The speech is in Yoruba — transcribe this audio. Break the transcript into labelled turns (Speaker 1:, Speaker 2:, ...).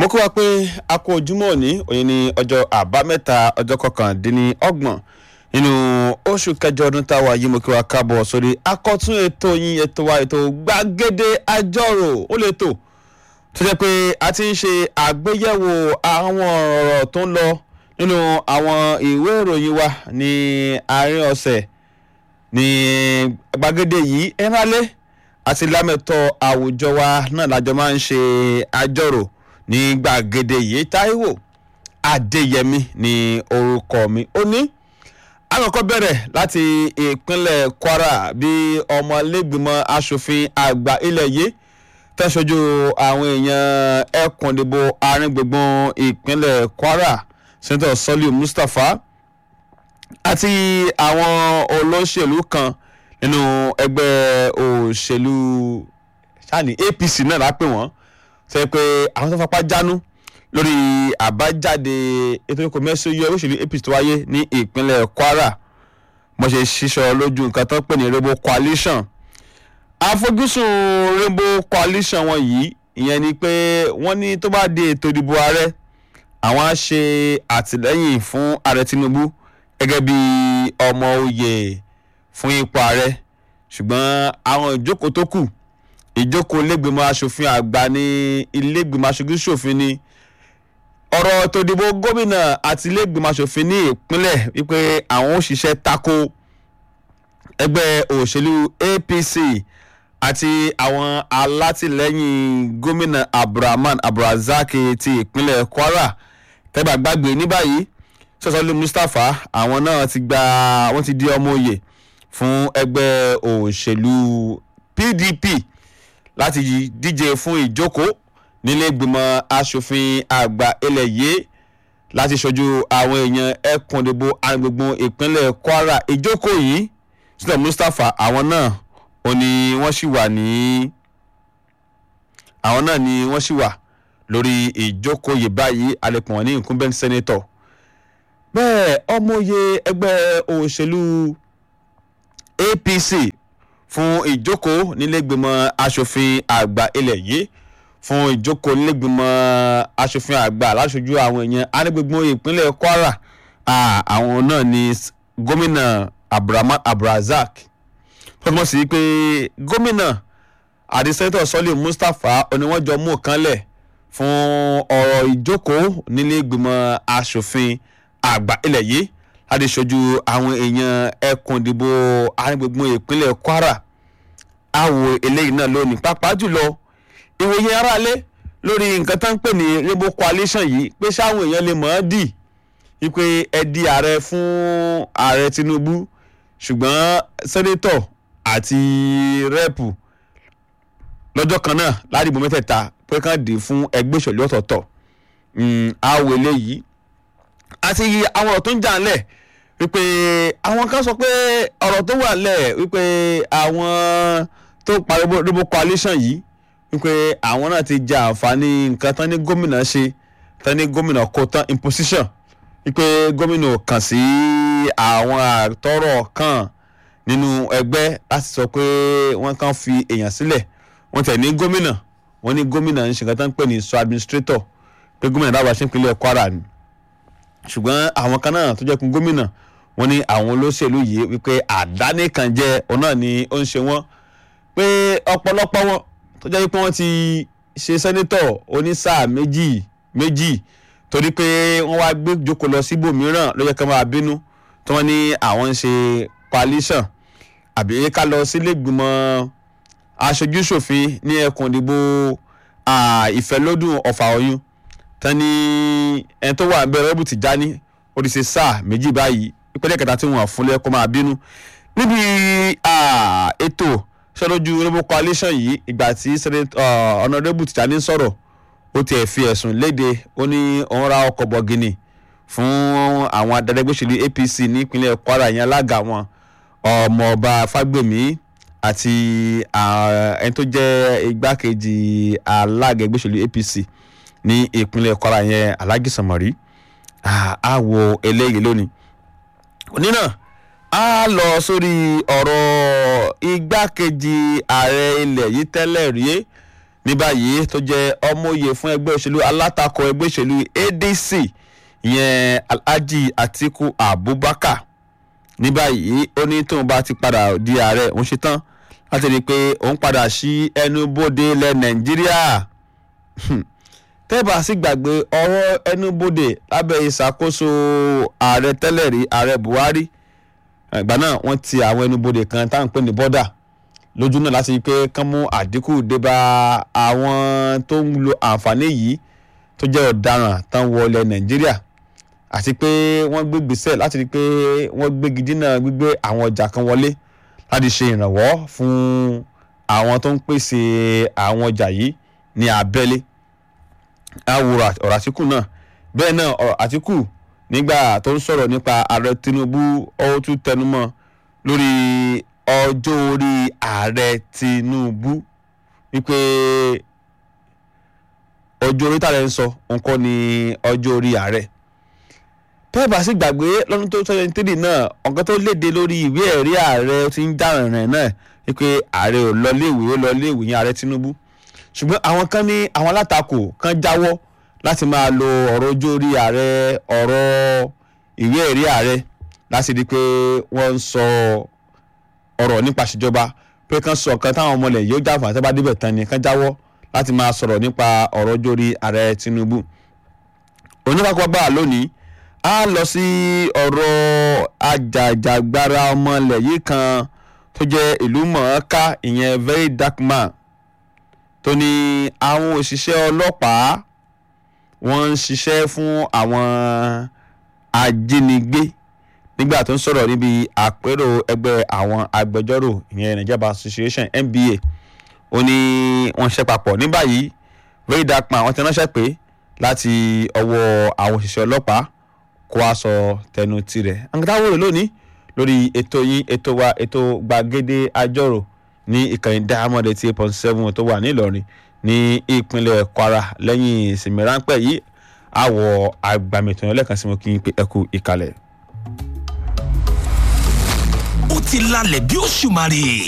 Speaker 1: mo kí wa pé a kú ojúmọ́ òní òní ní ọjọ́ àbámẹ́ta ọjọ́ kọkàndínlọ́gbọ̀n nínú oṣù kẹjọ ọdún táwa yìí mo kí wa káàbọ̀ sórí akọ́tún ètò yín ètò wa ètò gbàgede àjọrò ó lè tò tó jẹ́ pé a ti ń ṣe àgbéyẹ̀wò àwọn ọ̀rọ̀ tó ń lọ nínú àwọn ìwé ìròyìn wa ní àárín ọ̀sẹ̀ ní gbàgede yìí ẹ máa lé àti lámẹ̀tọ́ àwùjọ wa náà lájọ máa ń ṣe àjọrò ní gbàgede yìí Táíwò Adéyẹmí ní orúkọ mi ó ní àkọ́kọ́ bẹ̀rẹ̀ láti ìpínlẹ̀ Kwara bí ọmọlẹ́gbìmọ̀ asòfin àgbà ilẹ̀ yìí tẹ́sọ́jú àwọn èèyàn ẹkùn ìdìbò àárín gbùngbùn ìpínlẹ̀ Kwara sẹ́ńtọ̀ Sọ́líù Mustapha àti àwọn olóṣèlú kan nínú ẹgbẹ́ òṣèlú sani APC náà lápè wọ́n sọ pé àwọn tó fapá jánu lórí àbájáde ètò ìkọ̀ mẹ́sàn-án yọ òṣèlú APC tó wáyé ní ìpínlẹ̀ Kwara mo ṣe ṣíṣọ lójú nǹkan tó ń pè ní Rainbow Coalition àfojúsùn Rainbow Coalition wọn yìí ìyẹn ni pé wọ́n ní tó bá di ètò ìdìbò ààrẹ àwọn á ṣe àtìlẹ́yìn fún ààrẹ Tinubu gẹ́gẹ́ bí ọmọ oyè fún ipò ààrẹ ṣùgbọ́n àwọn ìjókòó tó kù ìjókòó ilégbèmọ̀ asòfin àgbà ní ilégbèmọ̀ aṣojú ṣòfin ni ọ̀rọ̀ tó dìbò gómìnà àti ilégbèmọ̀ asòfin ní ìpínlẹ̀ wípé àwọn òṣìṣẹ́ tako ẹgbẹ́ òṣèlú APC àti àwọn alátìlẹ́yìn gómìnà Abdulrahman Abdulrazak ti ìpínlẹ̀ Kwara tẹ́gbà gbàgbé ní báyìí sọ́sọ́lú Mustapha àwọn náà ti gba wọ́n ti di ọmọ òye fún ẹgbẹ́ òṣèlú PDP láti díje fún ìjókòó nílé ìgbìmọ̀ asòfin àgbà ilẹ̀ yìí láti ṣojú àwọn èèyàn ẹkùn ìdìbò agbègbè ìpínlẹ̀ Kwara ìjókòó yìí sílẹ̀ Mustapha àwọn náà ò ní wọ́n sì wà ní àwọn náà ni wọ́n sì wà lórí ìjókòó yìí báyìí alẹ́pọ̀ wọn ní incumbent senator bẹ́ẹ̀ ọmọye ẹgbẹ́ òṣèlú APC fún ìjókòó nílẹ̀gbìmọ̀ asòfin àgbà ilẹ̀ yìí fún ìjókòó nílẹ̀gbìmọ̀ asòfin àgbà láṣojú àwọn èèyàn anígbègbè ìpínlẹ̀ Kwara àwọn náà ni gómìnà Abdulrahman Abdulrazak fọwọ́n sí pé gómìnà àti sẹ́ńtọ̀ Sọ́lé Mustapha oníwọ́njọ mú kanlẹ̀ fún ọ̀rọ̀ ìjókòó nílẹ̀gbìmọ̀ asòfin àgbà ilẹ̀ yìí láti ṣojú àwọn èèyàn ẹkùn ìdìbò arígbègbè ìpínlẹ̀ Kwara àwò eléyìí náà lónìí pàápàá jùlọ ìwòye aráalé lórí nǹkan tó ń pè ní Rainbow Coalition yìí pé sáwọn èèyàn lè mọ̀ ọ́ dì wípé ẹ di ààrẹ fún ààrẹ Tinubu ṣùgbọ́n sẹ́nétọ̀ àti rẹ́ẹ̀pù lọ́jọ́ kan náà ládìbò mẹ́tẹ̀ẹ̀ta pé kàn dé fún ẹgbẹ́ òṣèlú ọ̀tọ̀ọ̀tọ̀ àwò eléyìí àti àwọn ọ̀rọ̀ tó ń jà ńlẹ̀ wípé àwọn kan sọ pé ọ̀rọ̀ tó wà ńlẹ̀ wípé àwọn tó parí Rainbow Coalition yìí wípé àwọn náà ti jẹ àǹfààní nǹkan tán ní gómìnà ṣe tán ní gómìnà kó tán imposition wípé gómìnà kàn sí àwọn àtọ́rọ̀ kan nínú ẹgbẹ́ láti sọ pé wọ́n kàn fi èèyàn sílẹ̀ wọ́n tẹ̀ ní gómìnà wọ́n ní gómìnà ń ṣe nǹkan tán ń pè ní sọ administrator pé gómìnà dábàá ṣe ń pinlẹ̀ Kwara ni ṣùgbọ́n àwọn kan náà tó jẹ́ kun gómìnà wọ́n ní àwọn olóṣèlú yìí wípé àdánìkànjẹ òun náà ni ó ń ṣe wọ́n pé ọ̀pọ̀lọpọ̀ wọn tó jẹ́ pé wọ́n ti ṣe sẹ́nítọ̀ onísáà méjì méjì torí pé wọ́n wá gbé jókòó lọ síbòmíràn ló yẹ ká máa bínú tí wọ́n ní àwọn ń ṣe coalition àbí ká lọ sílẹ̀gbìmọ̀ aṣojúṣòfin ní ẹkùn ìdìbò ìfẹ́lódùn ọ̀fà ọ̀yún tani ẹni tó wà ń bẹ rẹ́bù Tìjání ó ti ṣe sáà méjì báyìí ìpínlẹ̀ kẹta tí wọ́n fún lẹ́kọ́ máa bínú níbi ètò sọ́dọ́jú Rainbow Coalition yìí ìgbà tí ọ̀nàdẹ́bù Tìjání sọ̀rọ̀ ó tiẹ̀ fi ẹ̀sùn léde ó ní òun ra ọkọ̀ bọ̀gìnì fún àwọn adarẹ́gbẹ́sẹ̀lú APC nípínlẹ̀ Kwara yẹn alága wọn ọmọọba Fágbèmí àti ẹni tó jẹ́ igbákejì alága ẹgbẹ́sẹ̀lú APC ní ìpínlẹ̀ Kwara yẹn Alhaji Samari a wo eléyìí lónìí òní náà a lọ sórí ọ̀rọ̀ igbákejì ààrẹ ilẹ̀ yìí tẹ́lẹ̀ rí ní báyìí tó jẹ́ ọmọoyè fún ẹgbẹ́ òṣèlú alátakò ẹgbẹ́ òṣèlú adc ìyẹn alhaji atiku abubakar ní báyìí ó ní tóun bá ti padà di ààrẹ òun ṣe tán láti rí i pé òun padà sí ẹnubodè ilẹ̀ nàìjíríà tẹ́ẹ̀bà sì gbàgbé ọ̀rọ̀ ẹnubodè lábẹ́ ìṣàkóso ààrẹ tẹ́lẹ̀ rí ààrẹ buhari ìgbà náà wọ́n ti àwọn ẹnubodè kan táwọn ń pè ní bọ́dà lójú náà láti rí i pé kán mú àdínkù débá àwọn tó ń lo àǹfààní yìí tó jẹ́ ọ̀daràn tán wọlé nàìjíríà àti pé wọ́n gbé gbèsè láti rí i pé wọ́n gbégi dínà gbígbé àwọn ọjà kan wọlé láti ṣe ìrànwọ́ fún àwọn tó ń pèsè àwọn ọjà yìí ní abẹ́lé àwòrán ọ̀rọ̀ àtìkù náà bẹ́ẹ̀ náà ọ̀rọ̀ àtìkù nígbà tó ń sọ̀rọ̀ nípa ààrẹ tinubu ó tún tẹnumọ́ lórí ọjọ́ orí ààrẹ tinubu wípé ọjọ́ orí tààrẹ ń sọ nǹkan ni ọjọ́ orí ààrẹ pẹ́ẹ́bà sì gbàgbé lọ́dún tó twenty three náà ọ̀gá tó léde lórí ìwé ẹ̀rí ààrẹ ti ń dáràn rẹ̀ náà wípé ààrẹ ò lọ léèwé ó lọ léèwé yẹn ààrẹ tinubu ṣùgbọ́n àwọn kan ní àwọn alátakò kan jáwọ́ láti máa lo ọ̀rọ̀ ojú orí ààrẹ ọ̀rọ̀ ìwé ẹ̀rí ààrẹ láti rí i pé wọ́n ń sọ ọ̀rọ̀ nípa ìṣèjọba pé kán sọ kan táwọn ọmọ ilẹ̀ yóò jáfà àti bá débẹ̀ tán ni kán jáwọ́ láti máa sọ̀rọ̀ nípa ọ̀rọ̀ ojú orí ààrẹ tinubu oníkàkọ́ gbà lónìí a lọ sí ọ̀rọ̀ ajàjàgbara ọmọ ilẹ̀ yìí kan tó jẹ́ ìlú mọ̀ọ́ká ìyẹn very dark man tó ní àwọn òṣìṣẹ́ ọlọ́pàá wọ́n ń ṣiṣẹ́ fún àwọn ajínigbé nígbà tó ń sọ̀rọ̀ níbi àpérò ẹgbẹ́ àwọn agbẹjọ́rò ìyẹn Nigeria Bar Association NBA ó ní wọ́n ṣiṣẹ́ papọ̀ ní báyìí very dark man wọ́n ti ránṣẹ́ pé láti ọwọ́ àwọn òṣìṣẹ́ ọlọ́pàá kó a sọ tẹnu tirẹ̀ àǹkátá wòlò lónìí lórí ètò yín ètò wa ètò gbàgede àjọrò ní ìkànnì diamond eighty eight point seven tó wà nílọrin ní ìpínlẹ̀ kwara lẹ́yìn ìsinmi ráńpẹ́ yìí àwọ̀ àgbàmìtàn ẹlẹ́kan sí mo kí n pé ẹ kú ìkàlẹ̀.
Speaker 2: ó ti lalẹ̀ bí òṣùmàrè